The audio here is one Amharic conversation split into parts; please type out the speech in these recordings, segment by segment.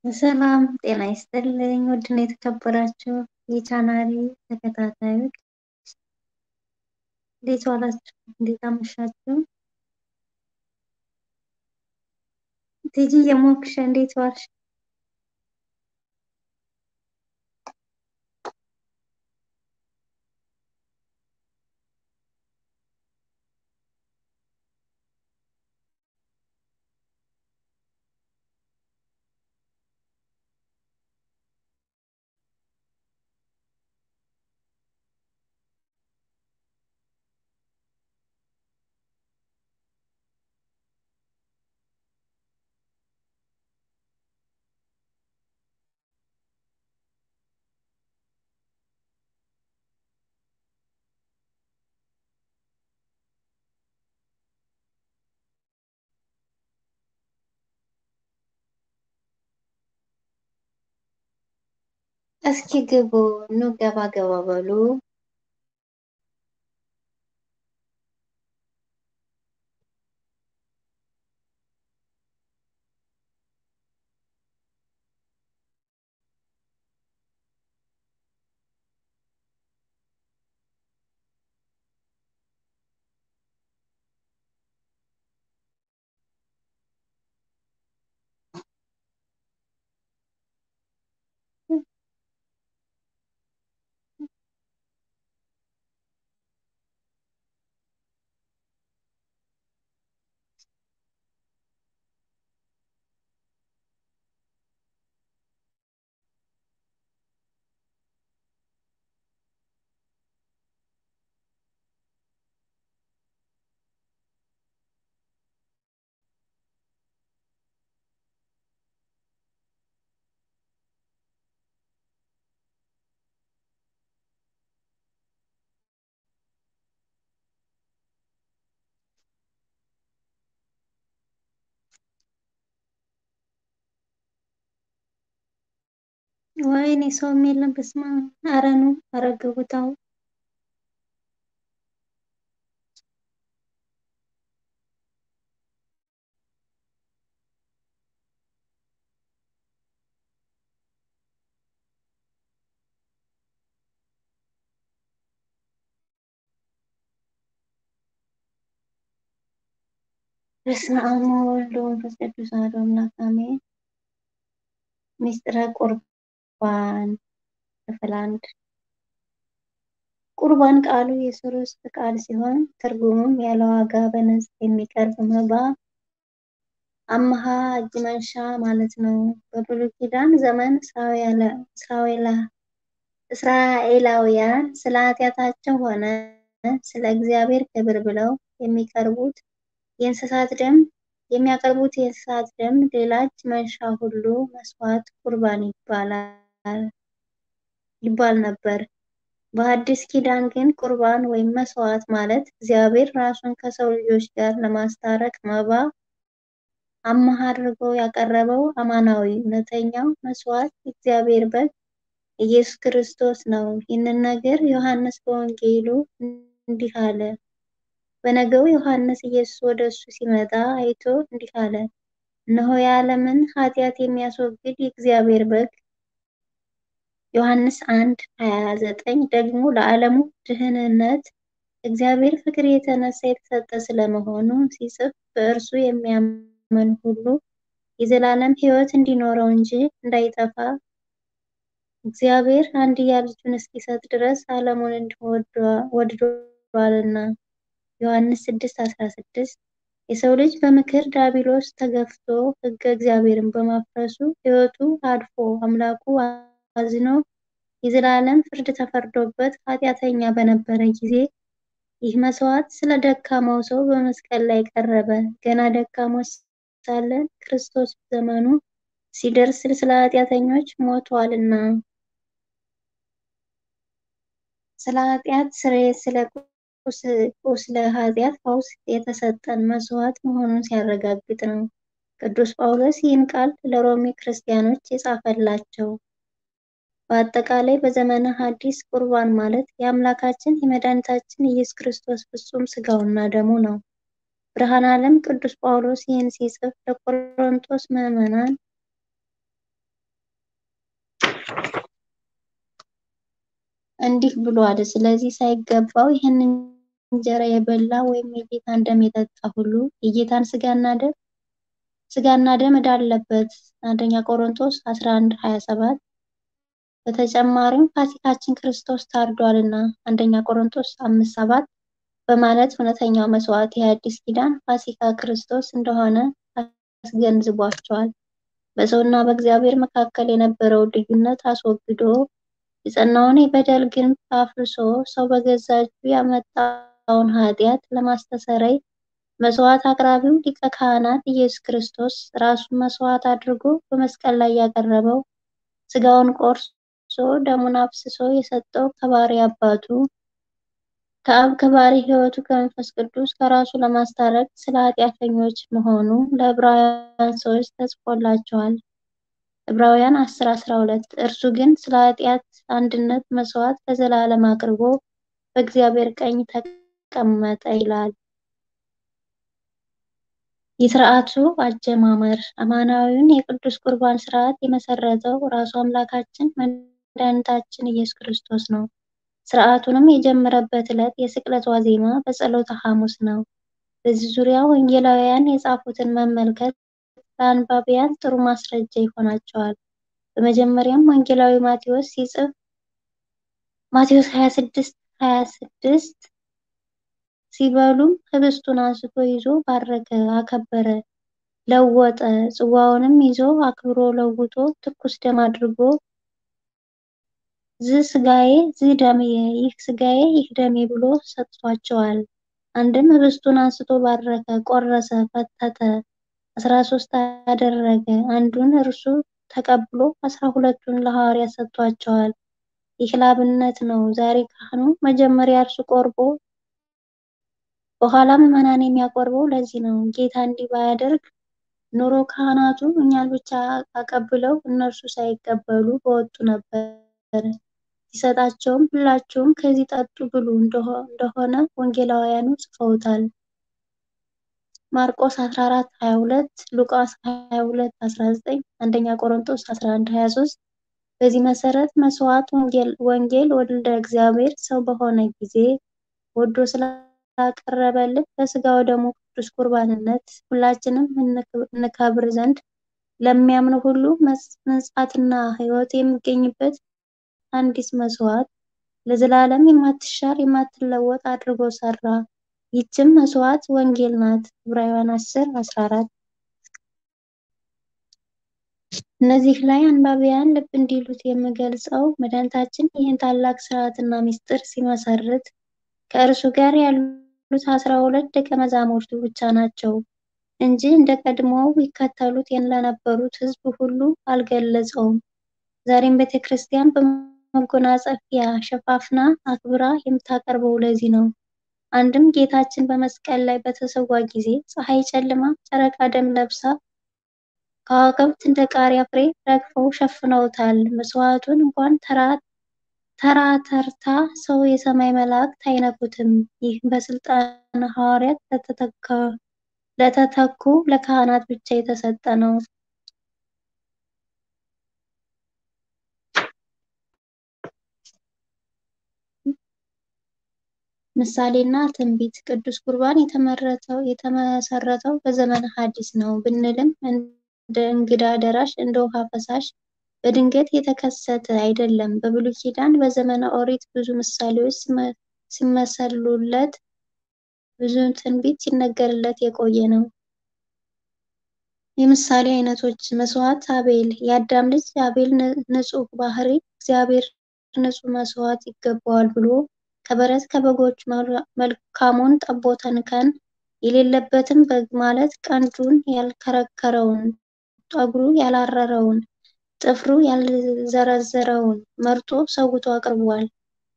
ሰላም ጤና ይስጥልኝ ውድና የተከበራችሁ የቻናሌ ተከታታዮች እንዴት ዋላችሁ? እንዴት አመሻችሁ? ቲጂ የሞክሽ እንዴት ዋልሽ? እስኪ ግቡ ኑ ገባ ገባ በሉ። ወይኔ ሰውም የለም። በስመ አብ ኧረ ኑ ኧረ ግቡ ተው። በስመ አብ ወወልድ ወመንፈስ ቅዱስ አሐዱ አምላክ አሜን። ምስጢረ ቁርባን ክፍል አንድ ቁርባን ቃሉ የዕብራይስጥ ቃል ሲሆን ትርጉሙም ያለ ዋጋ በነፃ የሚቀርብ መባ፣ አምሃ፣ እጅ መንሻ ማለት ነው። በብሉይ ኪዳን ዘመን እስራኤላውያን ስለ ኃጢአታቸው ሆነ ስለ እግዚአብሔር ክብር ብለው የሚቀርቡት የእንስሳት ደም የሚያቀርቡት የእንስሳት ደም ሌላ እጅ መንሻ ሁሉ መስዋዕት ቁርባን ይባል ነበር። በሐዲስ ኪዳን ግን ቁርባን ወይም መስዋዕት ማለት እግዚአብሔር ራሱን ከሰው ልጆች ጋር ለማስታረቅ መባ አምሃ አድርጎ ያቀረበው አማናዊ እውነተኛው መስዋዕት የእግዚአብሔር በግ ኢየሱስ ክርስቶስ ነው። ይህንን ነገር ዮሐንስ በወንጌሉ እንዲህ አለ። በነገው ዮሐንስ ኢየሱስ ወደ እሱ ሲመጣ አይቶ እንዲህ አለ፣ እነሆ የዓለምን ኃጢአት የሚያስወግድ የእግዚአብሔር በግ። ዮሐንስ 1 29 ደግሞ ለዓለሙ ድህንነት እግዚአብሔር ፍቅር የተነሳ የተሰጠ ስለመሆኑ ሲጽፍ በእርሱ የሚያምን ሁሉ የዘላለም ሕይወት እንዲኖረው እንጂ እንዳይጠፋ እግዚአብሔር አንድያ ልጁን እስኪሰጥ ድረስ ዓለሙን እንዲሁ ወድዷልና። ዮሐንስ 6:16 የሰው ልጅ በምክር ዲያብሎስ ተገፍቶ ሕገ እግዚአብሔርን በማፍረሱ ሕይወቱ አድፎ አምላኩ አዝኖ የዘላለም ፍርድ ተፈርዶበት ኃጢአተኛ በነበረ ጊዜ ይህ መስዋዕት ስለ ደካማው ሰው በመስቀል ላይ ቀረበ። ገና ደካሞች ሳለን ክርስቶስ ዘመኑ ሲደርስ ስለ ኃጢአተኞች ሞቷልና። ስለ ኃጢአት ስርየት ስለ ቁስለ ኃጢአት ፈውስ የተሰጠን መስዋዕት መሆኑን ሲያረጋግጥ ነው። ቅዱስ ጳውሎስ ይህን ቃል ለሮሜ ክርስቲያኖች የጻፈላቸው። በአጠቃላይ በዘመነ ሐዲስ ቁርባን ማለት የአምላካችን የመድኃኒታችን ኢየሱስ ክርስቶስ ፍጹም ሥጋውና ደሙ ነው። ብርሃነ ዓለም ቅዱስ ጳውሎስ ይህን ሲጽፍ ለቆሮንቶስ ምዕመናን እንዲህ ብሏል። ስለዚህ ሳይገባው ይህን እንጀራ የበላ ወይም የጌታን ደም የጠጣ ሁሉ የጌታን ሥጋና ደም ሥጋና ደም ዕዳ አለበት። አንደኛ ቆሮንቶስ 11:27 በተጨማሪም ፋሲካችን ክርስቶስ ታርዷልና አንደኛ ቆሮንቶስ 5:7 በማለት እውነተኛው መስዋዕት የአዲስ ኪዳን ፋሲካ ክርስቶስ እንደሆነ አስገንዝቧቸዋል። በሰውና በእግዚአብሔር መካከል የነበረውን ልዩነት አስወግዶ የጸናውን የበደል ግንብ አፍርሶ ሰው በገዛ እጁ ያመጣውን ኃጢአት ለማስተሰረይ መስዋዕት አቅራቢው ሊቀ ካህናት ኢየሱስ ክርስቶስ ራሱን መስዋዕት አድርጎ በመስቀል ላይ ያቀረበው ሥጋውን ቆርሶ ደሙን አፍስሶ የሰጠው ከባሕርይ አባቱ ከአብ ከባሕርይ ሕይወቱ ከመንፈስ ቅዱስ ከራሱ ለማስታረቅ ስለ ኃጢአተኞች መሆኑ ለዕብራውያን ሰዎች ተጽፎላቸዋል። ዕብራውያን 10:12 እርሱ ግን ስለ ኃጢአት አንድነት መስዋዕት ለዘላለም አቅርቦ በእግዚአብሔር ቀኝ ተቀመጠ ይላል። የሥርዓቱ አጀማመር አማናዊውን የቅዱስ ቁርባን ሥርዓት የመሠረተው ራሱ አምላካችን መድኃኒታችን ኢየሱስ ክርስቶስ ነው። ሥርዓቱንም የጀመረበት ዕለት የስቅለት ዋዜማ በጸሎተ ሐሙስ ነው። በዚህ ዙሪያ ወንጌላውያን የጻፉትን መመልከት ለአንባቢያን ጥሩ ማስረጃ ይሆናቸዋል። በመጀመሪያም ወንጌላዊ ማቴዎስ ሲጽፍ ማቴዎስ 26:26 ሲበሉም ኅብስቱን አንስቶ ይዞ ባረከ፣ አከበረ፣ ለወጠ፣ ጽዋውንም ይዞ አክብሮ ለውጦ ትኩስ ደም አድርጎ ዝ ሥጋዬ ዝ ደምየ፣ ይህ ሥጋዬ ይህ ደሜ ብሎ ሰጥቷቸዋል። አንድም ኅብስቱን አንስቶ ባረከ፣ ቆረሰ፣ ፈተተ፣ አስራ ሦስት አደረገ። አንዱን እርሱ ተቀብሎ አስራ ሁለቱን ለሐዋርያት ሰጥቷቸዋል። ይህ ለአብነት ነው። ዛሬ ካህኑ መጀመሪያ እርሱ ቆርቦ በኋላ ምዕመናን የሚያቆርበው ለዚህ ነው። ጌታ እንዲህ ባያደርግ ኖሮ ካህናቱ እኛን ብቻ አቀብለው እነርሱ ሳይቀበሉ በወጡ ነበር። ሲሰጣቸውም ሁላችሁም ከዚህ ጠጡ ብሉ እንደሆነ ወንጌላውያኑ ጽፈውታል። ማርቆስ 14:22፣ ሉቃስ 22:19፣ አንደኛ ቆሮንቶስ 11:23 በዚህ መሰረት መስዋዕት ወንጌል ወልደ እግዚአብሔር ሰው በሆነ ጊዜ ወዶ ስላቀረበልን በሥጋው ደሙ ቅዱስ ቁርባንነት ሁላችንም እንከብር ዘንድ ለሚያምኑ ሁሉ መንጻትና ሕይወት የሚገኝበት አንዲት መስዋዕት ለዘላለም የማትሻር የማትለወጥ አድርጎ ሰራ። ይህችም መስዋዕት ወንጌል ናት። ዕብራውያን 10:14 እነዚህ ላይ አንባቢያን ልብ እንዲሉት የምገልጸው መድኃኒታችን ይህን ታላቅ ሥርዓትና ምስጢር ሲመሰርት ከእርሱ ጋር ያሉት አስራ ሁለት ደቀ መዛሙርቱ ብቻ ናቸው እንጂ እንደ ቀድሞው ይከተሉት ለነበሩት ሕዝብ ሁሉ አልገለጸውም። ዛሬም ቤተ ክርስቲያን በመጎናጸፊያ ሸፋፍና አክብራ የምታቀርበው ለዚህ ነው። አንድም ጌታችን በመስቀል ላይ በተሰዋ ጊዜ ፀሐይ ጨልማ፣ ጨረቃ ደም ለብሳ ከዋክብት እንደ ቃሪያ ፍሬ ረግፈው ሸፍነውታል። መስዋዕቱን እንኳን ተራ ተርታ ሰው የሰማይ መላእክት አይነኩትም። ይህ በስልጣነ ሐዋርያት ለተተኩ ለካህናት ብቻ የተሰጠ ነው። ምሳሌና ትንቢት ቅዱስ ቁርባን የተመሰረተው በዘመነ ሐዲስ ነው ብንልም እንደ እንግዳ ደራሽ እንደ ውሃ ፈሳሽ በድንገት የተከሰተ አይደለም። በብሉይ ኪዳን በዘመነ ኦሪት ብዙ ምሳሌዎች ሲመሰሉለት፣ ብዙ ትንቢት ሲነገርለት የቆየ ነው። የምሳሌ አይነቶች መስዋዕት አቤል የአዳም ልጅ አቤል ንጹሕ ባህሪ እግዚአብሔር ንጹሕ መስዋዕት ይገባዋል ብሎ ከበረት ከበጎች መልካሙን ጠቦትን ከን የሌለበትን በግ ማለት ቀንዱን ያልከረከረውን ጠጉሩ ያላረረውን ጥፍሩ ያልዘረዘረውን መርጦ ሰውቶ አቅርቧል።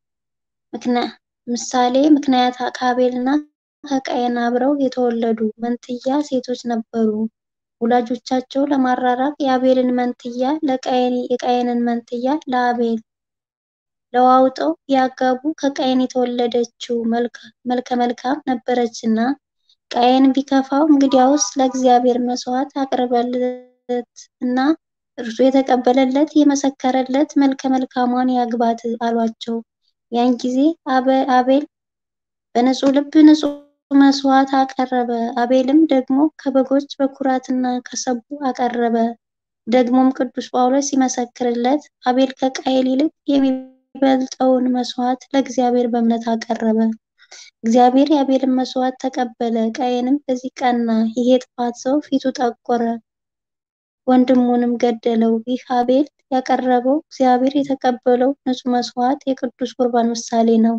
ምሳሌ ምክንያት ከአቤልና ከቃየን አብረው የተወለዱ መንትያ ሴቶች ነበሩ። ወላጆቻቸው ለማራራቅ የአቤልን መንትያ ለቃየን የቃየንን መንትያ ለአቤል ለዋውጠው ቢያጋቡ ከቃየን የተወለደችው መልከ መልካም ነበረችና ቃየን ቢከፋው እንግዲያውስ ለእግዚአብሔር መስዋዕት አቅርበለት እና እርሱ የተቀበለለት የመሰከረለት መልከ መልካሟን ያግባት አሏቸው። ያን ጊዜ አቤል በንጹሕ ልብ ንጹሕ መስዋዕት አቀረበ። አቤልም ደግሞ ከበጎች በኩራትና ከሰቡ አቀረበ። ደግሞም ቅዱስ ጳውሎስ ሲመሰክርለት አቤል ከቃየል ይልቅ የሚበልጠውን መስዋዕት ለእግዚአብሔር በእምነት አቀረበ። እግዚአብሔር የአቤልን መስዋዕት ተቀበለ። ቃየንም በዚህ ቀና። ይህ የጥፋት ሰው ፊቱ ጠቆረ፣ ወንድሙንም ገደለው። ይህ አቤል ያቀረበው እግዚአብሔር የተቀበለው ንጹሕ መስዋዕት የቅዱስ ቁርባን ምሳሌ ነው።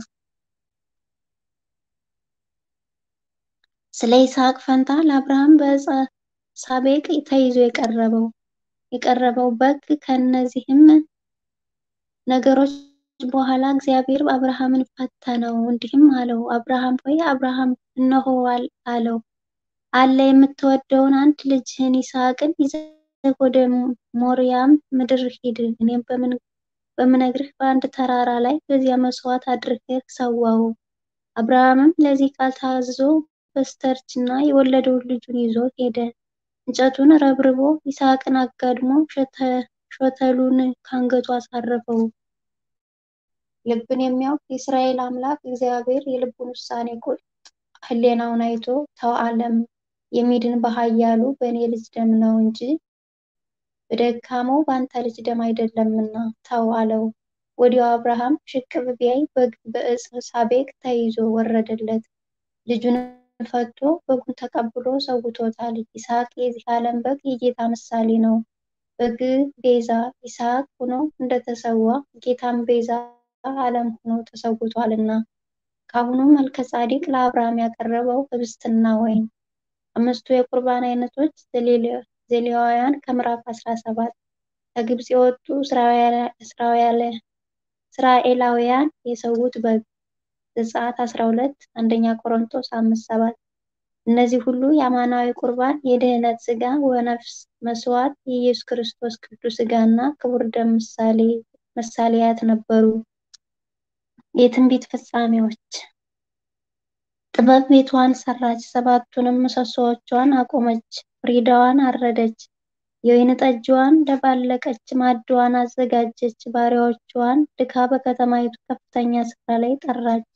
ስለ ይስሐቅ ፈንታ ለአብርሃም በዕፀ ሳቤቅ ተይዞ የቀረበው የቀረበው በግ ከእነዚህም ነገሮች በኋላ እግዚአብሔር አብርሃምን ፈተነው፣ እንዲህም አለው፣ አብርሃም ሆይ አብርሃም እነሆ አለው። አለ የምትወደውን አንድ ልጅህን ይስሐቅን ይዘህ ወደ ሞሪያም ምድር ሂድ፣ እኔም በምነግርህ በአንድ ተራራ ላይ በዚያ መስዋዕት አድርገህ ሰዋው። አብርሃምም ለዚህ ቃል ታዝዞ በስተርጅና የወለደውን ልጁን ይዞ ሄደ። እንጨቱን ረብርቦ ይስሐቅን አጋድሞ ሾተሉን ከአንገቱ አሳረፈው። ልብን የሚያውቅ የእስራኤል አምላክ እግዚአብሔር የልቡን ውሳኔ ቁርጥ ሕሊናውን አይቶ ተው ዓለም የሚድን በኃያሉ በእኔ ልጅ ደም ነው እንጂ በደካማው በአንተ ልጅ ደም አይደለምና ተው አለው። ወዲያው አብርሃም ሽቅብ ቢያይ በግ በዕፀ ሳቤቅ ተይዞ ወረደለት። ልጁን ፈቶ በጉን ተቀብሎ ሰውቶታል። ይስሐቅ የዚህ ዓለም በግ የጌታ ምሳሌ ነው። በግ ቤዛ ይስሐቅ ሆኖ እንደተሰዋ ጌታም ቤዛ ዓለም ሆኖ ተሰውቷልና። ካሁኑ መልከ ጻዲቅ ለአብርሃም ያቀረበው ህብስትና ወይን። አምስቱ የቁርባን አይነቶች ዘሌዋውያን ከምዕራፍ 17 ከግብፅ የወጡ እስራኤላውያን የሰዉት በግ ዘጸአት 12 አንደኛ ቆሮንቶስ 5:7 እነዚህ ሁሉ የአማናዊ ቁርባን የድህነት ሥጋ ወነፍስ መስዋዕት የኢየሱስ ክርስቶስ ቅዱስ ሥጋና ክቡር ደም ምሳሌያት ነበሩ። የትንቢት ፍጻሜዎች ጥበብ ቤቷን ሰራች፣ ሰባቱንም ምሰሶዎቿን አቆመች፣ ፍሪዳዋን አረደች፣ የወይን ጠጅዋን ደባለቀች፣ ማዕድዋን አዘጋጀች፣ ባሪያዎቿን ልካ በከተማይቱ ከፍተኛ ስፍራ ላይ ጠራች።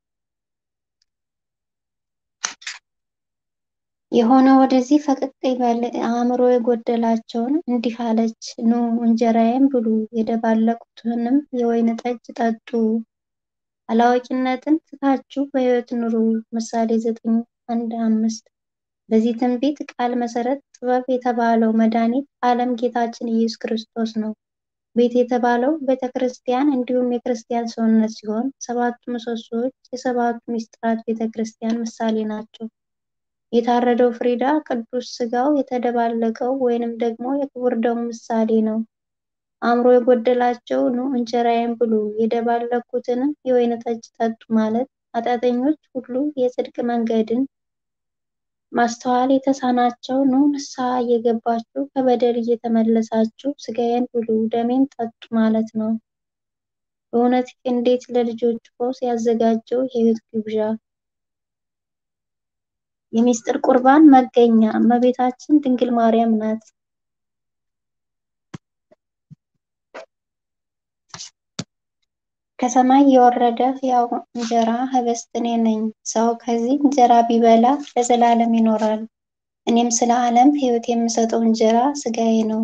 የሆነ ወደዚህ ፈቀቅ ይበል። አእምሮ የጎደላቸውን እንዲህ አለች፣ ኑ እንጀራዬን ብሉ፣ የደባለቁትንም የወይን ጠጅ ጠጡ። አላዋቂነትን ትታችሁ በሕይወት ኑሩ። ምሳሌ ዘጠኝ አንድ አምስት በዚህ ትንቢት ቃል መሰረት ጥበብ የተባለው መድኃኒት ዓለም ጌታችን ኢየሱስ ክርስቶስ ነው። ቤት የተባለው ቤተ ክርስቲያን እንዲሁም የክርስቲያን ሰውነት ሲሆን ሰባቱ ምሰሶዎች የሰባቱ ምስጢራት ቤተ ክርስቲያን ምሳሌ ናቸው። የታረደው ፍሪዳ ቅዱስ ሥጋው የተደባለቀው ወይንም ደግሞ የክቡር ደሙ ምሳሌ ነው። አእምሮ የጎደላቸው ኑ እንጀራዬን ብሉ የደባለቁትንም የወይን ጠጅ ጠጡ ማለት ኃጢአተኞች ሁሉ የጽድቅ መንገድን ማስተዋል የተሳናቸው ኑ ንስሐ እየገባችሁ ከበደል እየተመለሳችሁ ሥጋዬን ብሉ ደሜን ጠጡ ማለት ነው። በእውነት እንዴት ለልጆች ፈውስ ያዘጋጀው የሕይወት ግብዣ! የምስጢር ቁርባን መገኛ እመቤታችን ድንግል ማርያም ናት። ከሰማይ የወረደ ሕያው እንጀራ ኅብስት እኔ ነኝ። ሰው ከዚህ እንጀራ ቢበላ ለዘላለም ይኖራል። እኔም ስለ ዓለም ሕይወት የምሰጠው እንጀራ ሥጋዬ ነው።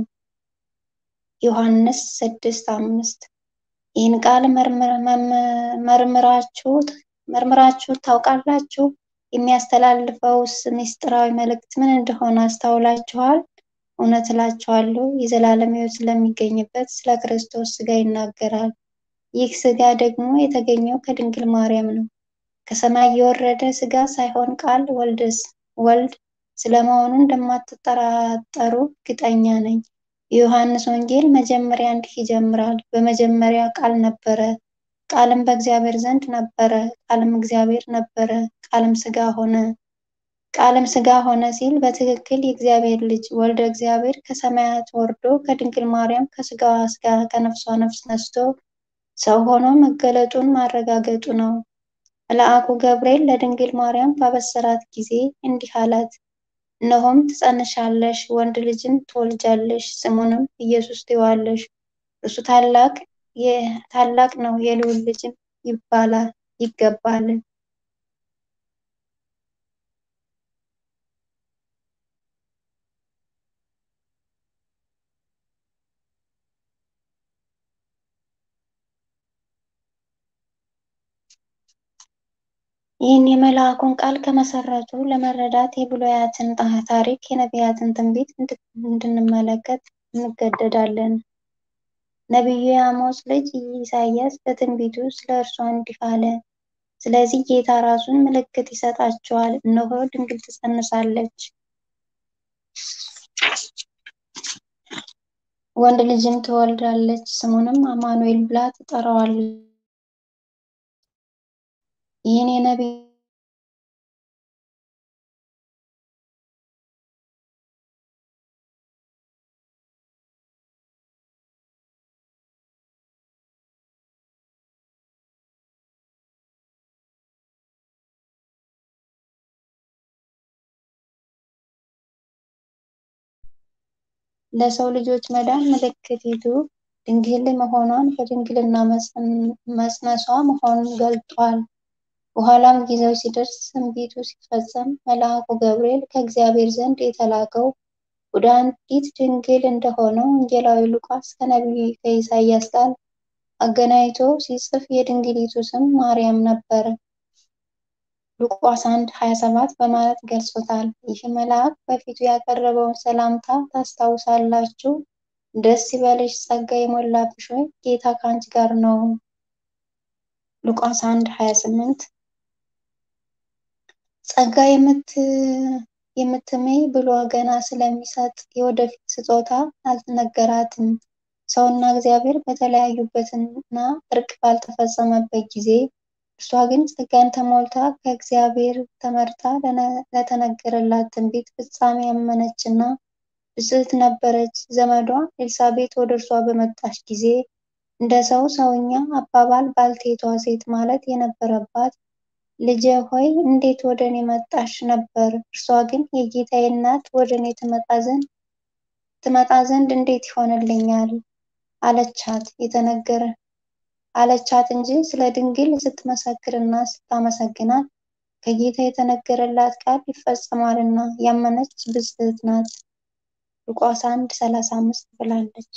ዮሐንስ ስድስት አምስት ይህን ቃል መርምራችሁ ታውቃላችሁ? የሚያስተላልፈውስ ምስጢራዊ መልእክት ምን እንደሆነ አስተውላችኋል? እውነት እላችኋለሁ የዘላለም ሕይወት ስለሚገኝበት ስለ ክርስቶስ ሥጋ ይናገራል። ይህ ሥጋ ደግሞ የተገኘው ከድንግል ማርያም ነው። ከሰማይ የወረደ ሥጋ ሳይሆን ቃል ወልድ ስለመሆኑ እንደማትጠራጠሩ እርግጠኛ ነኝ። የዮሐንስ ወንጌል መጀመሪያ እንዲህ ይጀምራል፣ በመጀመሪያ ቃል ነበረ፣ ቃልም በእግዚአብሔር ዘንድ ነበረ፣ ቃልም እግዚአብሔር ነበረ፣ ቃልም ሥጋ ሆነ። ቃልም ሥጋ ሆነ ሲል በትክክል የእግዚአብሔር ልጅ ወልደ እግዚአብሔር ከሰማያት ወርዶ ከድንግል ማርያም ከሥጋዋ ሥጋ ከነፍሷ ነፍስ ነስቶ ሰው ሆኖ መገለጡን ማረጋገጡ ነው። መልአኩ ገብርኤል ለድንግል ማርያም ባበሰራት ጊዜ እንዲህ አላት፣ እነሆም ትጸንሻለሽ፣ ወንድ ልጅን ትወልጃለሽ፣ ስሙንም ኢየሱስ ትይዋለሽ። እርሱ ታላቅ ነው፣ የልዑል ልጅም ይባላል ይገባል። ይህን የመልአኩን ቃል ከመሰረቱ ለመረዳት የብሉያትን ታሪክ የነቢያትን ትንቢት እንድንመለከት እንገደዳለን። ነቢዩ የአሞጽ ልጅ ኢሳይያስ በትንቢቱ ስለ እርሷ እንዲህ አለ። ስለዚህ ጌታ ራሱን ምልክት ይሰጣቸዋል፣ እነሆ ድንግል ትጸንሳለች፣ ወንድ ልጅም ትወልዳለች፣ ስሙንም አማኑኤል ብላ ትጠራዋለች። ይህን የነቢይ ለሰው ልጆች መዳን ምልክቲቱ ድንግል መሆኗን በድንግልና መጽነሷ መሆኑን ገልጧል። በኋላም ጊዜው ሲደርስ ትንቢቱ ሲፈጸም መልአኩ ገብርኤል ከእግዚአብሔር ዘንድ የተላከው ወደ አንዲት ድንግል እንደሆነው ወንጌላዊ ሉቃስ ከነቢዩ ከኢሳይያስ ጋር አገናኝቶ ሲጽፍ የድንግሊቱ ስም ማርያም ነበረ። ሉቃስ 1 27 በማለት ገልጾታል። ይህ መልአክ በፊቱ ያቀረበውን ሰላምታ ታስታውሳላችሁ። ደስ ይበልሽ፣ ጸጋ የሞላብሽ ሆይ ጌታ ከአንቺ ጋር ነው። ሉቃስ 1 28 ጸጋ የምትምይ ብሎ ገና ስለሚሰጥ የወደፊት ስጦታ አልነገራትም። ሰውና እግዚአብሔር በተለያዩበትና እርቅ ባልተፈጸመበት ጊዜ እርሷ ግን ጸጋን ተሞልታ ከእግዚአብሔር ተመርታ ለተነገረላት ትንቢት ፍጻሜ ያመነችና ብፅዕት ነበረች። ዘመዷ ኤልሳቤጥ ወደ እርሷ በመጣች ጊዜ እንደ ሰው ሰውኛ አባባል ባልቴቷ ሴት ማለት የነበረባት ልጄ ሆይ እንዴት ወደ እኔ መጣሽ ነበር። እርሷ ግን የጌታዬ እናት ወደ እኔ ትመጣ ዘንድ እንዴት ይሆንልኛል አለቻት የተነገረ አለቻት እንጂ ስለ ድንግል ስትመሰክርና ስታመሰግናት ከጌታ የተነገረላት ቃል ይፈጸማልና ያመነች ብፅዕት ናት። ሉቃስ 1 35 ብላለች።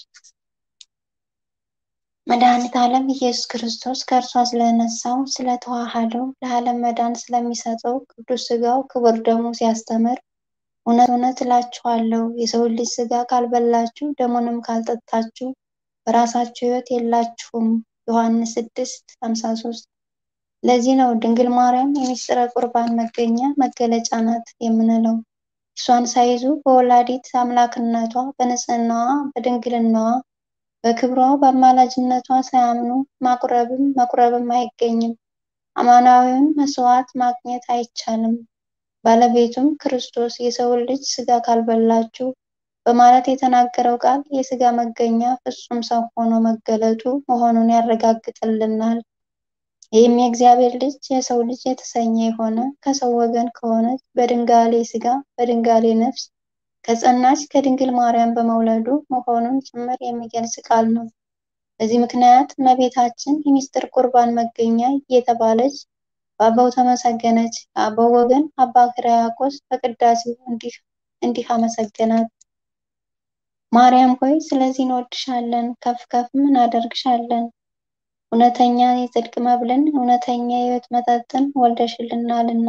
መድኃኒተ ዓለም ኢየሱስ ክርስቶስ ከእርሷ ስለነሳው ስለተዋሃደው ለዓለም መዳን ስለሚሰጠው ቅዱስ ሥጋው ክቡር ደሙ ሲያስተምር እውነት እውነት እላችኋለሁ የሰው ልጅ ሥጋ ካልበላችሁ ደሙንም ካልጠጣችሁ በራሳችሁ ሕይወት የላችሁም። ዮሐንስ 6 53 ለዚህ ነው ድንግል ማርያም የሚስጥረ ቁርባን መገኛ መገለጫ ናት የምንለው። እርሷን ሳይዙ በወላዲት አምላክነቷ በንጽህናዋ በድንግልናዋ በክብሯ በአማላጅነቷ ሳያምኑ ማቁረብም መቁረብም አይገኝም። አማናዊውን መስዋዕት ማግኘት አይቻልም። ባለቤቱም ክርስቶስ የሰውን ልጅ ሥጋ ካልበላችሁ በማለት የተናገረው ቃል የሥጋ መገኛ ፍጹም ሰው ሆኖ መገለጡ መሆኑን ያረጋግጥልናል። ይህም የእግዚአብሔር ልጅ የሰው ልጅ የተሰኘ የሆነ ከሰው ወገን ከሆነች በድንጋሌ ሥጋ በድንጋሌ ነፍስ ከጸናች ከድንግል ማርያም በመውለዱ መሆኑን ጭምር የሚገልጽ ቃል ነው። በዚህ ምክንያት እመቤታችን የሚስጥር ቁርባን መገኛ እየተባለች በአበው ተመሰገነች። ከአበው ወገን አባ ሕርያቆስ በቅዳሴው እንዲህ አመሰገናት። ማርያም ሆይ ስለዚህ እንወድሻለን፣ ከፍ ከፍም እናደርግሻለን። እውነተኛ የጽድቅ መብልን እውነተኛ የሕይወት መጠጥን ወልደሽልናልና።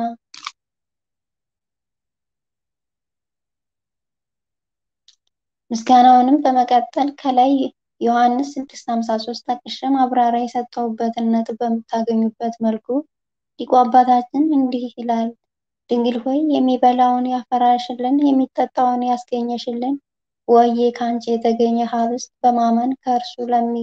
ምስጋናውንም በመቀጠል ከላይ ዮሐንስ 6:53 ጠቅሼ ማብራሪያ የሰጠሁበትን ነጥብ በምታገኙበት መልኩ ሊቁ አባታችን እንዲህ ይላል። ድንግል ሆይ የሚበላውን ያፈራሽልን፣ የሚጠጣውን ያስገኘሽልን፣ ወዬ ከአንቺ የተገኘ ኅብስት በማመን ከእርሱ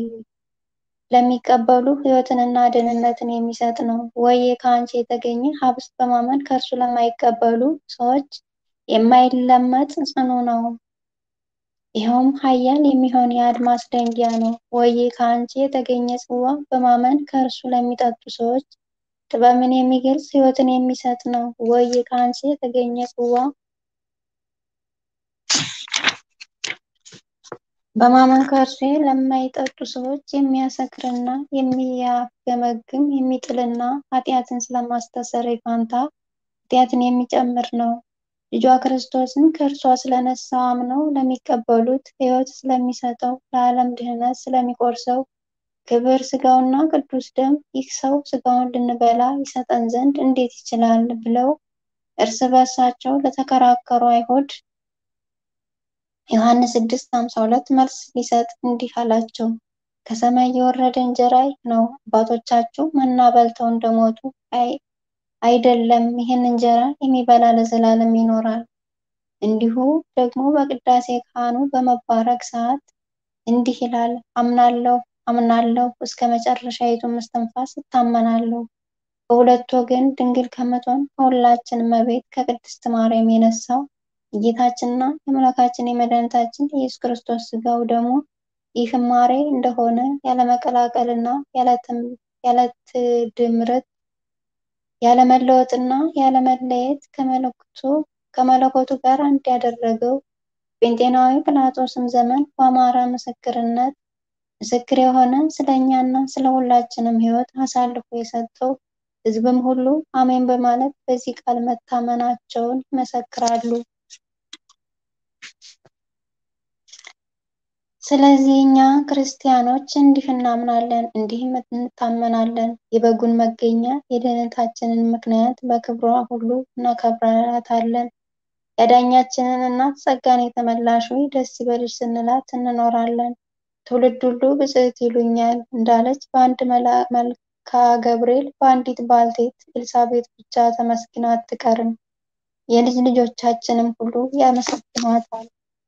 ለሚቀበሉ ሕይወትንና ደህንነትን የሚሰጥ ነው። ወዬ ከአንቺ የተገኘ ኅብስት በማመን ከእርሱ ለማይቀበሉ ሰዎች የማይለመጥ ጽኑ ነው። ይኸውም ኃያል የሚሆን የአድማስ ደንጊያ ነው። ወዬ ከአንቺ የተገኘ ጽዋ በማመን ከእርሱ ለሚጠጡ ሰዎች ጥበብን የሚገልጽ ሕይወትን የሚሰጥ ነው። ወዬ ከአንቺ የተገኘ ጽዋ በማመን ከእርሱ ለማይጠጡ ሰዎች የሚያሰክርና የሚያገመግም የሚጥልና ኃጢአትን ስለማስተስረይ ፋንታ ኃጢአትን የሚጨምር ነው። ልጇ ክርስቶስን ከእርሷ ስለነሳው አምነው ለሚቀበሉት ሕይወት ስለሚሰጠው ለዓለም ድህነት ስለሚቆርሰው ክብር ሥጋውና ቅዱስ ደም ይህ ሰው ሥጋውን ልንበላ ይሰጠን ዘንድ እንዴት ይችላል? ብለው እርስ በርሳቸው ለተከራከሩ አይሁድ ዮሐንስ 6:52 መልስ ሊሰጥ እንዲህ አላቸው። ከሰማይ የወረደ እንጀራ ይህ ነው። አባቶቻችሁ መና በልተው እንደሞቱ አይደለም፣ ይህን እንጀራ የሚበላ ለዘላለም ይኖራል። እንዲሁ ደግሞ በቅዳሴ ካህኑ በመባረክ ሰዓት እንዲህ ይላል፣ አምናለሁ አምናለሁ እስከ መጨረሻይቱም እስትንፋስ እታመናለሁ። በሁለት ወገን ድንግል ከምትሆን ከሁላችን እመቤት ከቅድስት ማርያም የነሳው የጌታችንና የአምላካችን የመድኃኒታችን የኢየሱስ ክርስቶስ ሥጋው ደግሞ ይህ ማሬ እንደሆነ ያለመቀላቀልና ያለትድምርት ያለመለወጥና ያለመለየት ከመለኮቱ ጋር አንድ ያደረገው ጴንጤናዊ ጲላጦስም ዘመን በአማረ ምስክርነት ምስክር የሆነ ስለ እኛና ስለ ሁላችንም ሕይወት አሳልፎ የሰጠው ሕዝብም ሁሉ አሜን በማለት በዚህ ቃል መታመናቸውን ይመሰክራሉ። ስለዚህ እኛ ክርስቲያኖች እንዲህ እናምናለን፣ እንዲህም እንታመናለን። የበጉን መገኛ የድኅነታችንን ምክንያት በክብሯ ሁሉ እናከብራታለን። ያዳኛችንን እናት ጸጋን የተመላሽ ሆይ ደስ ይበልሽ ስንላት እንኖራለን። ትውልድ ሁሉ ብፅዕት ይሉኛል እንዳለች በአንድ መልካ ገብርኤል በአንዲት ባልቴት ኤልሳቤጥ ብቻ ተመስግና አትቀርም። የልጅ ልጆቻችንም ሁሉ ያመሰግኗታል።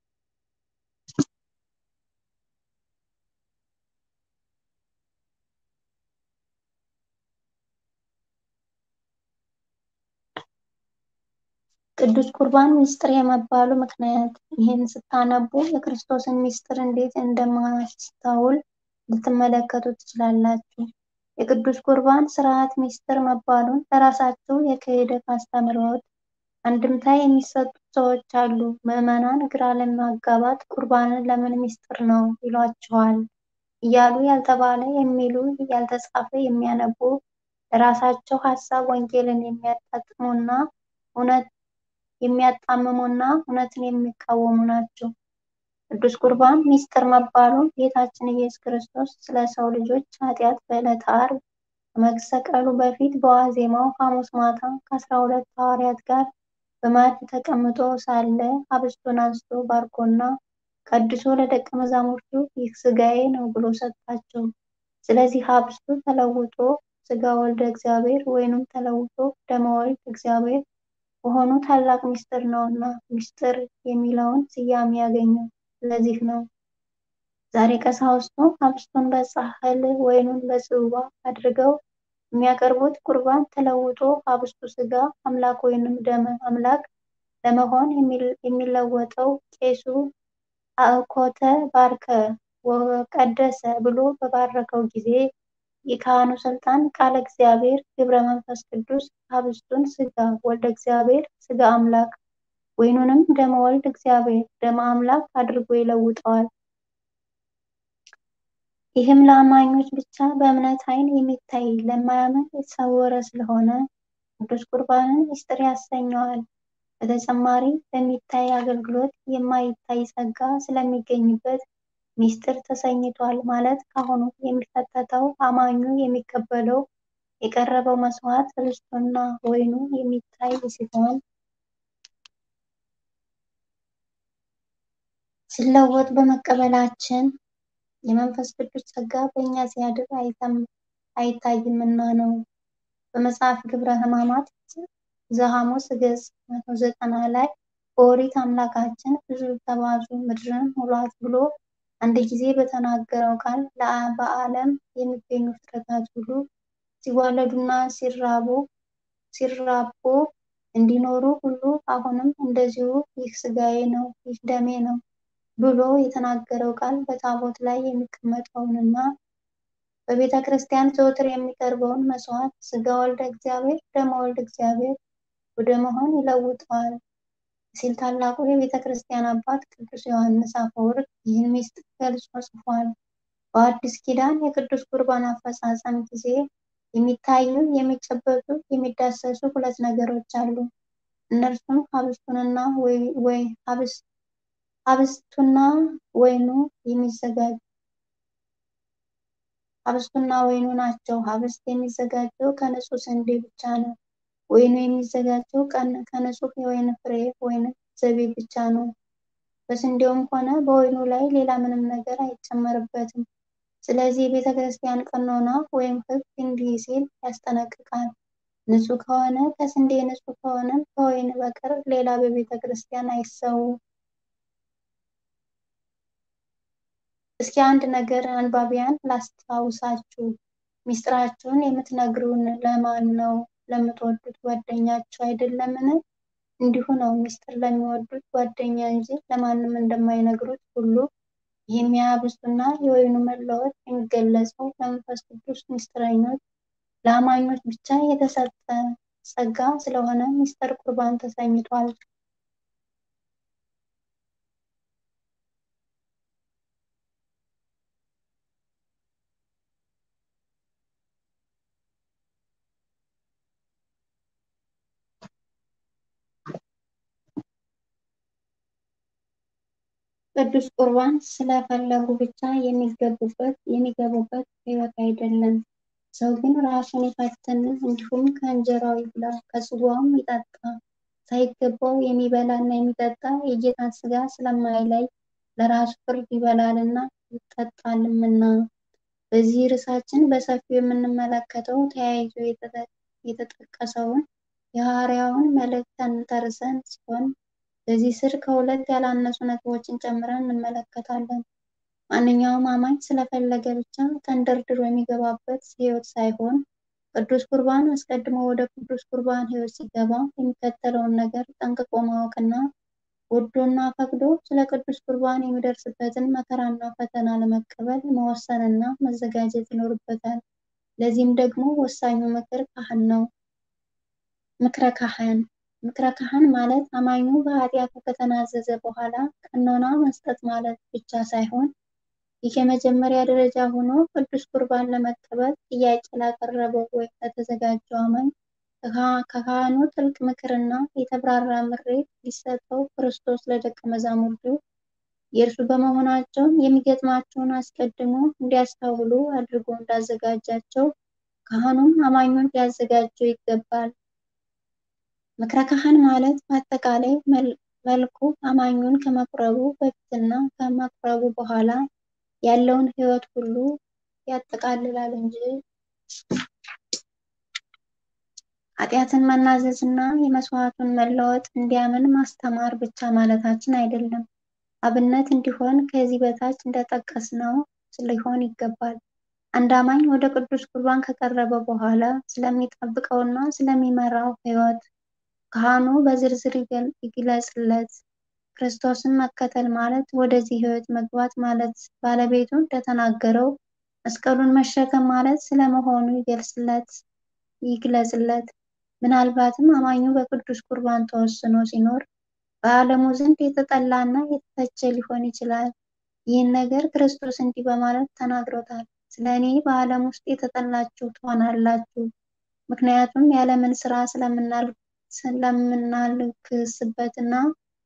ቅዱስ ቁርባን ምስጢር የመባሉ ምክንያት ይህን ስታነቡ የክርስቶስን ምስጢር እንዴት እንደማያስተውል ልትመለከቱ ትችላላችሁ። የቅዱስ ቁርባን ስርዓት ምስጢር መባሉን ለራሳቸው የክህደት አስተምህሮት አንድምታ የሚሰጡት ሰዎች አሉ። ምዕመናን ግራ ለማጋባት ቁርባንን ለምን ምስጢር ነው ይሏችኋል እያሉ ያልተባለ የሚሉ ያልተጻፈ የሚያነቡ ለራሳቸው ሀሳብ ወንጌልን የሚያጣጥሙና እውነት የሚያጣምሙና እውነትን የሚቃወሙ ናቸው። ቅዱስ ቁርባን ምስጢር መባሉን ጌታችን ኢየሱስ ክርስቶስ ስለ ሰው ልጆች ኃጢአት በዕለተ ዓርብ ከመሰቀሉ በፊት በዋዜማው ሐሙስ ማታ ከአስራ ሁለት ሐዋርያት ጋር በማዕድ ተቀምጦ ሳለ ኅብስቱን አንስቶ ባርኮና ቀድሶ ለደቀ መዛሙርቱ ይህ ሥጋዬ ነው ብሎ ሰጣቸው። ስለዚህ ኅብስቱ ተለውጦ ሥጋ ወልደ እግዚአብሔር ወይኑም ተለውጦ ደመ ወልድ እግዚአብሔር መሆኑ ታላቅ ምስጢር ነውና ምስጢር የሚለውን ስያሜ ያገኘው ስለዚህ ነው። ዛሬ ቀሳውስቱ ኅብስቱን በጻሕል ወይኑን በጽዋ አድርገው የሚያቀርቡት ቁርባን ተለውጦ ኅብስቱ ሥጋ አምላክ ወይንም ደመ አምላክ ለመሆን የሚለወጠው ቄሱ አእኮተ ባርከ ወቀደሰ ብሎ በባረከው ጊዜ የካህኑ ስልጣን ቃለ እግዚአብሔር ግብረ መንፈስ ቅዱስ ኅብስቱን ሥጋ ወልደ እግዚአብሔር ሥጋ አምላክ ወይኑንም ደመ ወልድ እግዚአብሔር ደመ አምላክ አድርጎ ይለውጠዋል። ይህም ለአማኞች ብቻ በእምነት ዓይን የሚታይ ለማያምን የተሰወረ ስለሆነ ቅዱስ ቁርባንን ምስጢር ያሰኘዋል። በተጨማሪ በሚታይ አገልግሎት የማይታይ ጸጋ ስለሚገኝበት ምስጢር ተሰኝቷል ማለት ካሁኑ የሚፈተተው አማኙ የሚቀበለው የቀረበው መስዋዕት ኅብስቱና ወይኑ የሚታይ ሲሆን ሲለወጥ በመቀበላችን የመንፈስ ቅዱስ ጸጋ በእኛ ሲያድር አይታይምና ነው። በመጽሐፍ ግብረ ሕማማት ዘሐሙስ ገጽ መቶ ዘጠና ላይ በኦሪት አምላካችን ብዙ ተባዙ ምድርን ሙሏት ብሎ አንድ ጊዜ በተናገረው ቃል በዓለም የሚገኙ ፍጥረታት ሁሉ ሲዋለዱና ሲራቡ ሲራቡ እንዲኖሩ ሁሉ አሁንም እንደዚሁ ይህ ሥጋዬ ነው፣ ይህ ደሜ ነው ብሎ የተናገረው ቃል በታቦት ላይ የሚቀመጠውንና በቤተ ክርስቲያን ዘወትር የሚቀርበውን መስዋዕት ሥጋ ወልደ እግዚአብሔር ደመ ወልድ እግዚአብሔር ወደ መሆን ይለውጠዋል። ሲል ታላቁ የቤተ ክርስቲያን አባት ቅዱስ ዮሐንስ አፈወርቅ ይህን ምስጢር ገልጾ ጽፏል። በአዲስ ኪዳን የቅዱስ ቁርባን አፈጻጸም ጊዜ የሚታዩ፣ የሚጨበጡ፣ የሚዳሰሱ ሁለት ነገሮች አሉ። እነርሱም ኅብስቱና ኅብስቱና ወይኑ የሚዘጋጅ ኅብስቱና ወይኑ ናቸው። ኅብስት የሚዘጋጀው ከንጹሕ ስንዴ ብቻ ነው። ወይኑ የሚዘጋጀው ከንጹሕ የወይን ፍሬ ወይንም ዘቢብ ብቻ ነው። በስንዴውም ሆነ በወይኑ ላይ ሌላ ምንም ነገር አይጨመርበትም። ስለዚህ የቤተ ክርስቲያን ቀኖና ወይም ሕግ እንዲህ ሲል ያስጠነቅቃል። ንጹሕ ከሆነ ከስንዴ ንጹሕ ከሆነም ከወይን በቀር ሌላ በቤተ ክርስቲያን አይሰዉ። እስኪ አንድ ነገር አንባቢያን ላስታውሳችሁ። ምስጢራችሁን የምትነግሩን ለማን ነው? ለምትወዱት ጓደኛችሁ አይደለምን? እንዲሁ ነው ምስጢር ለሚወዱት ጓደኛ እንጂ ለማንም እንደማይነግሩት ሁሉ ይህም የኅብስቱና የወይኑ መለወጥ የሚገለጸው ለመንፈስ ቅዱስ ምስጢረኞች ለአማኞች ብቻ የተሰጠ ጸጋ ስለሆነ ምስጢረ ቁርባን ተሰኝቷል። ቅዱስ ቁርባን ስለፈለጉ ብቻ የሚገቡበት የሚገቡበት ሕይወት አይደለም። ሰው ግን ራሱን ይፈትን፣ እንዲሁም ከእንጀራው ይብላ ከጽዋውም ይጠጣ። ሳይገባው የሚበላና የሚጠጣ የጌታን ሥጋ ስለማይለይ ለራሱ ፍርድ ይበላልና ይጠጣልምና። በዚህ ርዕሳችን በሰፊው የምንመለከተው ተያይዞ የተጠቀሰውን የሐዋርያውን መልእክት ተንተርሰን ሲሆን በዚህ ስር ከሁለት ያላነሱ ነጥቦችን ጨምረን እንመለከታለን። ማንኛውም አማኝ ስለፈለገ ብቻ ተንደርድሮ የሚገባበት ሕይወት ሳይሆን ቅዱስ ቁርባን አስቀድሞ ወደ ቅዱስ ቁርባን ሕይወት ሲገባ የሚከተለውን ነገር ጠንቅቆ ማወቅና ወዶና ፈቅዶ ስለ ቅዱስ ቁርባን የሚደርስበትን መከራና ፈተና ለመቀበል መወሰንና መዘጋጀት ይኖርበታል። ለዚህም ደግሞ ወሳኙ ምክር ካህን ነው። ምክረ ካህን ምክረ ካህን ማለት አማኙ በኃጢአቱ ከተናዘዘ በኋላ ቀኖና መስጠት ማለት ብቻ ሳይሆን ይህ የመጀመሪያ ደረጃ ሆኖ ቅዱስ ቁርባን ለመቀበል ጥያቄ ላቀረበው ወይም ለተዘጋጀው አማኝ ከካህኑ ጥልቅ ምክርና የተብራራ ምሬት ሊሰጠው ክርስቶስ ለደቀ መዛሙርቱ የእርሱ በመሆናቸው የሚገጥማቸውን አስቀድሞ እንዲያስተውሉ አድርጎ እንዳዘጋጃቸው ካህኑም አማኙን ሊያዘጋጀው ይገባል። ምክረ ካህን ማለት በአጠቃላይ መልኩ አማኙን ከመቁረቡ በፊትና ከመቁረቡ በኋላ ያለውን ሕይወት ሁሉ ያጠቃልላል እንጂ ኃጢአትን መናዘዝና የመስዋዕቱን መለወጥ እንዲያምን ማስተማር ብቻ ማለታችን አይደለም። አብነት እንዲሆን ከዚህ በታች እንደጠቀስነው ሊሆን ይገባል። አንድ አማኝ ወደ ቅዱስ ቁርባን ከቀረበ በኋላ ስለሚጠብቀውና ስለሚመራው ሕይወት ካህኑ በዝርዝር ይግለጽለት። ክርስቶስን መከተል ማለት ወደዚህ ሕይወት መግባት ማለት ባለቤቱ እንደተናገረው መስቀሉን መሸከም ማለት ስለመሆኑ ይገልጽለት ይግለጽለት። ምናልባትም አማኙ በቅዱስ ቁርባን ተወስኖ ሲኖር በዓለሙ ዘንድ የተጠላና የተተቸ ሊሆን ይችላል። ይህን ነገር ክርስቶስ እንዲህ በማለት ተናግሮታል። ስለ እኔ በዓለም ውስጥ የተጠላችሁ ትሆናላችሁ። ምክንያቱም የዓለምን ሥራ ስለምናልክስበትና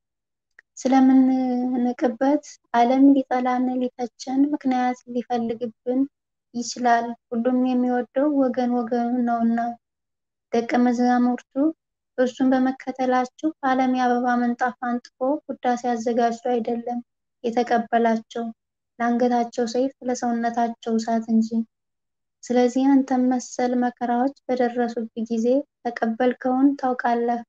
ስለምንንቅበት ዓለም ሊጠላን ሊተቸን ምክንያት ሊፈልግብን ይችላል። ሁሉም የሚወደው ወገን ወገኑን ነውና። ደቀ መዛሙርቱ እርሱን በመከተላቸው ዓለም የአበባ ምንጣፍ አንጥፎ ውዳሴ አዘጋጅቶ አይደለም የተቀበላቸው ለአንገታቸው ሰይፍ ለሰውነታቸው እሳት እንጂ። ስለዚህ አንተም መሰል መከራዎች በደረሱብህ ጊዜ ተቀበልከውን ታውቃለህ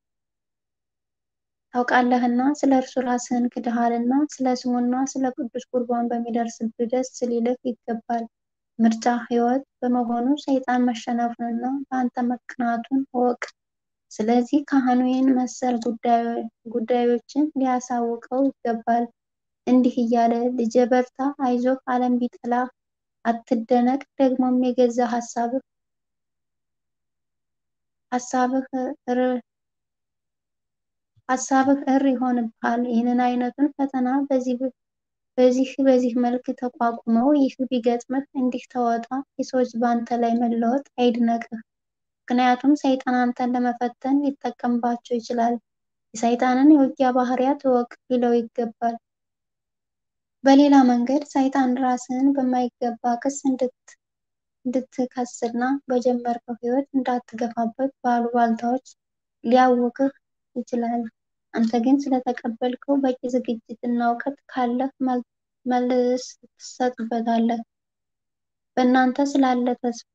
ታውቃለህና ስለ እርሱ ራስህን ክደሃልና ስለ ስሙና ስለ ቅዱስ ቁርባን በሚደርስብህ ደስ ሊልህ ይገባል። ምርጫ ሕይወት በመሆኑ ሰይጣን መሸነፉንና በአንተ መቅናቱን እወቅ። ስለዚህ ካህኑ ይህን መሰል ጉዳዮችን ሊያሳውቀው ይገባል። እንዲህ እያለ ልጄ በርታ፣ አይዞህ፣ ዓለም ቢጠላህ አትደነቅ። ደግሞም የገዛ ሀሳብህ ሀሳብህ ሀሳብህ እር ይሆንብሃል። ይህንን አይነቱን ፈተና በዚህ በዚህ በዚህ መልክ ተቋቁመው ይህ ቢገጥምህ እንዲህ ተወጣ። የሰዎች በአንተ ላይ መለወጥ አይድነቅህ። ምክንያቱም ሰይጣን አንተን ለመፈተን ሊጠቀምባቸው ይችላል። የሰይጣንን የውጊያ ባህሪያት እወቅ ሊለው ይገባል። በሌላ መንገድ ሰይጣን ራስህን በማይገባ ክስ እንድትከስና በጀመርከው ህይወት እንዳትገፋበት ባሉባልታዎች ሊያውክህ ይችላል። አንተ ግን ስለተቀበልከው በቂ ዝግጅት እና እውቀት ካለህ መልስ ትሰጥበታለህ። በእናንተ ስላለ ተስፋ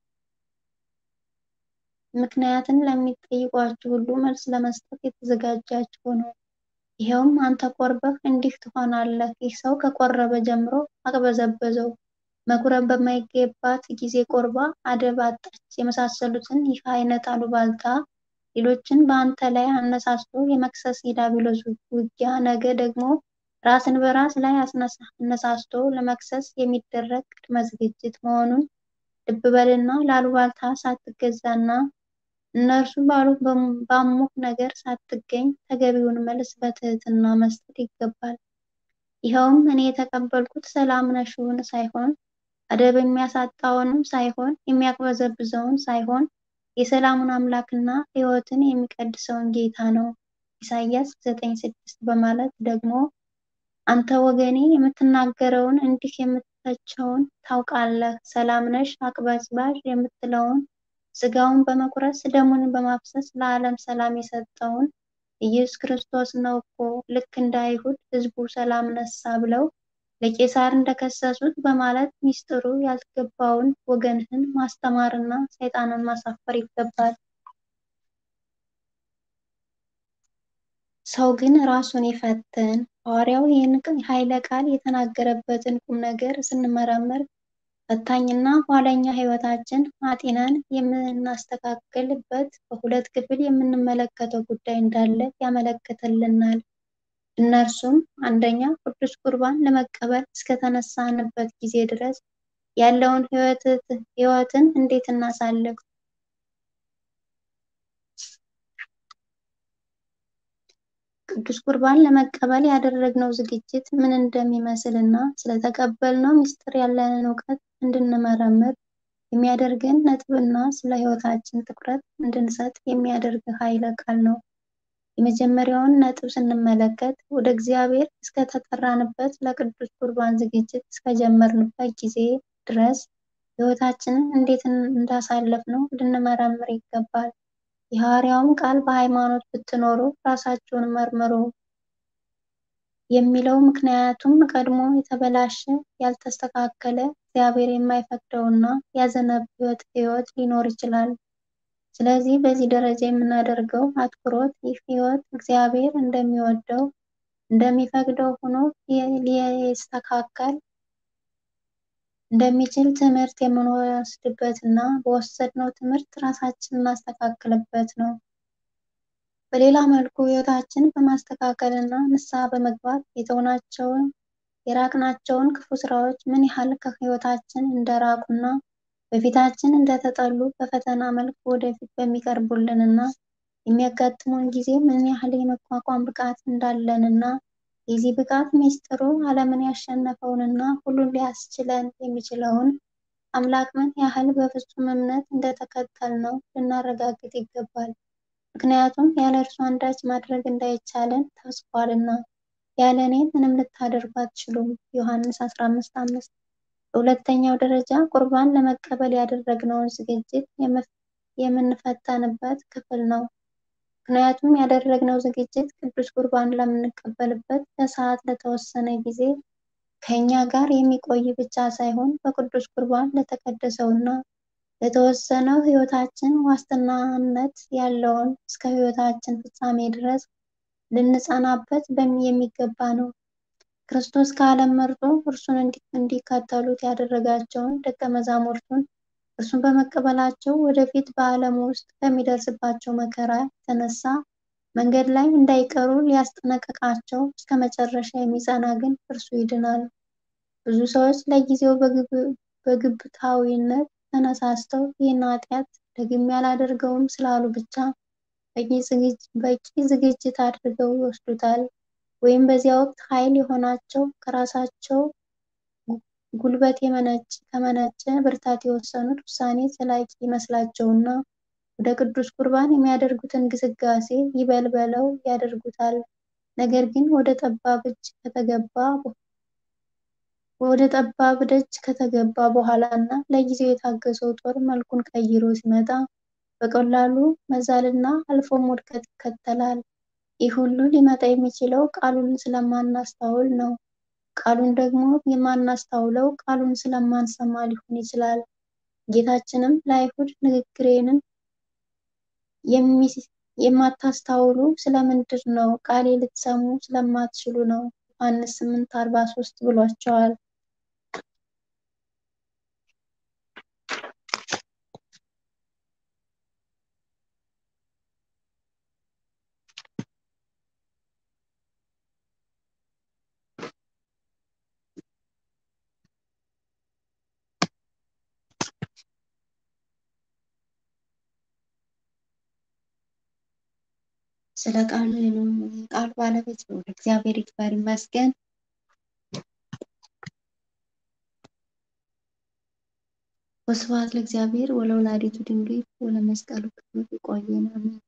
ምክንያትን ለሚጠይቋችሁ ሁሉ መልስ ለመስጠት የተዘጋጃችሁ ነው። ይኸውም አንተ ቆርበህ እንዲህ ትሆናለህ። ይህ ሰው ከቆረበ ጀምሮ አቅበዘበዘው፣ መቁረብ በማይገባት ጊዜ ቆርባ አደብ አጣች፣ የመሳሰሉትን ይህ አይነት አሉባልታ ሌሎችን በአንተ ላይ አነሳስቶ የመክሰስ የዲያብሎስ ውጊያ ነገ ደግሞ ራስን በራስ ላይ አነሳስቶ ለመክሰስ የሚደረግ ቅድመ ዝግጅት መሆኑን ልብ በልና ለአሉባልታ ሳትገዛና እነርሱ ባሙህ ነገር ሳትገኝ ተገቢውን መልስ በትህትና መስጠት ይገባል። ይኸውም እኔ የተቀበልኩት ሰላም ነሽውን ሳይሆን አደብ የሚያሳጣውንም ሳይሆን የሚያቅበዘብዘውን ሳይሆን የሰላሙን አምላክና ሕይወትን የሚቀድሰውን ጌታ ነው። ኢሳይያስ 9:6 በማለት ደግሞ አንተ ወገኔ የምትናገረውን እንዲህ የምትተቸውን ታውቃለህ። ሰላም ነሽ አቅበዝባዥ የምትለውን ሥጋውን በመቁረስ ደሙን በማፍሰስ ለዓለም ሰላም የሰጠውን ኢየሱስ ክርስቶስ ነው እኮ ልክ እንደ አይሁድ ሕዝቡ ሰላም ነሳ ብለው ለቄሳር እንደከሰሱት በማለት ሚስጥሩ ያልገባውን ወገንህን ማስተማርና ሰይጣንን ማሳፈር ይገባል። ሰው ግን ራሱን ይፈትን። ሐዋርያው ይህን ኃይለ ቃል የተናገረበትን ቁም ነገር ስንመረምር ፈታኝና ኋለኛ ሕይወታችን አጢነን የምናስተካክልበት በሁለት ክፍል የምንመለከተው ጉዳይ እንዳለ ያመለክትልናል። እነርሱም አንደኛ ቅዱስ ቁርባን ለመቀበል እስከተነሳንበት ጊዜ ድረስ ያለውን ሕይወትን እንዴት እናሳልፍ? ቅዱስ ቁርባን ለመቀበል ያደረግነው ዝግጅት ምን እንደሚመስል እና ስለተቀበልነው ምስጢር ያለንን እውቀት እንድንመረምር የሚያደርገን ነጥብና ስለ ሕይወታችን ትኩረት እንድንሰጥ የሚያደርግ ኃይለ ቃል ነው። የመጀመሪያውን ነጥብ ስንመለከት ወደ እግዚአብሔር እስከተጠራንበት ለቅዱስ ቁርባን ዝግጅት እስከጀመርንበት ጊዜ ድረስ ሕይወታችንን እንዴት እንዳሳለፍነው ልንመረምር ይገባል። የሐዋርያውም ቃል በሃይማኖት ብትኖሩ ራሳችሁን መርምሩ የሚለው ምክንያቱም ቀድሞ የተበላሸ ያልተስተካከለ እግዚአብሔር የማይፈቅደውና ያዘነበት ሕይወት ሊኖር ይችላል። ስለዚህ በዚህ ደረጃ የምናደርገው አትኩሮት ይህ ሕይወት እግዚአብሔር እንደሚወደው እንደሚፈቅደው ሆኖ ሊስተካከል እንደሚችል ትምህርት የምንወስድበት እና በወሰድነው ትምህርት ራሳችንን እናስተካክልበት ነው። በሌላ መልኩ ሕይወታችን በማስተካከል እና ንስሐ በመግባት የተውናቸውን የራቅናቸውን ክፉ ስራዎች ምን ያህል ከሕይወታችን እንደራቁና በፊታችን እንደተጠሉ በፈተና መልክ ወደፊት በሚቀርቡልን እና የሚያጋጥሙን ጊዜ ምን ያህል የመቋቋም ብቃት እንዳለንና የዚህ ብቃት ሚስጥሩ ዓለምን ያሸነፈውንና ሁሉን ሊያስችለን የሚችለውን አምላክ ምን ያህል በፍጹም እምነት እንደተከተልነው ልናረጋግጥ ይገባል። ምክንያቱም ያለ እርሱ አንዳች ማድረግ እንዳይቻለን ተጽፏልና፣ ያለ እኔ ምንም ልታደርጉ አትችሉም። ዮሐንስ 15:5 በሁለተኛው ደረጃ ቁርባን ለመቀበል ያደረግነውን ዝግጅት የምንፈተንበት ክፍል ነው። ምክንያቱም ያደረግነው ዝግጅት ቅዱስ ቁርባን ለምንቀበልበት ለሰዓት ለተወሰነ ጊዜ ከእኛ ጋር የሚቆይ ብቻ ሳይሆን በቅዱስ ቁርባን ለተቀደሰውና ለተወሰነው ሕይወታችን ዋስትናነት ያለውን እስከ ሕይወታችን ፍጻሜ ድረስ ልንጸናበት የሚገባ ነው። ክርስቶስ ከዓለም መርጦ እርሱን እንዲከተሉት ያደረጋቸውን ደቀ መዛሙርቱን እርሱን በመቀበላቸው ወደፊት በዓለም ውስጥ ከሚደርስባቸው መከራ የተነሳ መንገድ ላይ እንዳይቀሩ ሊያስጠነቅቃቸው እስከ መጨረሻ የሚጸና ግን እርሱ ይድናል። ብዙ ሰዎች ለጊዜው በግብታዊነት ተነሳስተው ይህን ኃጢአት ደግሜ አላደርገውም ስላሉ ብቻ በቂ ዝግጅት አድርገው ይወስዱታል። ወይም በዚያ ወቅት ኃይል የሆናቸው ከራሳቸው ጉልበት ከመነጨ ብርታት የወሰኑት ውሳኔ ዘላቂ ይመስላቸውና ወደ ቅዱስ ቁርባን የሚያደርጉትን ግስጋሴ ይበል በለው ያደርጉታል። ነገር ግን ወደ ጠባብ እጅ ከተገባ ወደ ጠባብ ደጅ ከተገባ በኋላ እና ለጊዜው የታገሰው ጦር መልኩን ቀይሮ ሲመጣ በቀላሉ መዛልና አልፎም ውድቀት ይከተላል። ይህ ሁሉ ሊመጣ የሚችለው ቃሉን ስለማናስተውል ነው። ቃሉን ደግሞ የማናስተውለው ቃሉን ስለማንሰማ ሊሆን ይችላል። ጌታችንም ለአይሁድ ንግግሬንም የማታስተውሉ ስለምንድር ነው? ቃሌ ልትሰሙ ስለማትችሉ ነው ዮሐንስ 8:43 ብሏቸዋል። ስለ ቃሉ ቃሉ ባለቤት ነው። እግዚአብሔር ይክበር ይመስገን። ወስብሐት ለእግዚአብሔር ወለወላዲቱ ድንግል ወለመስቀሉ ክቡር። ይቆየን። አሜን።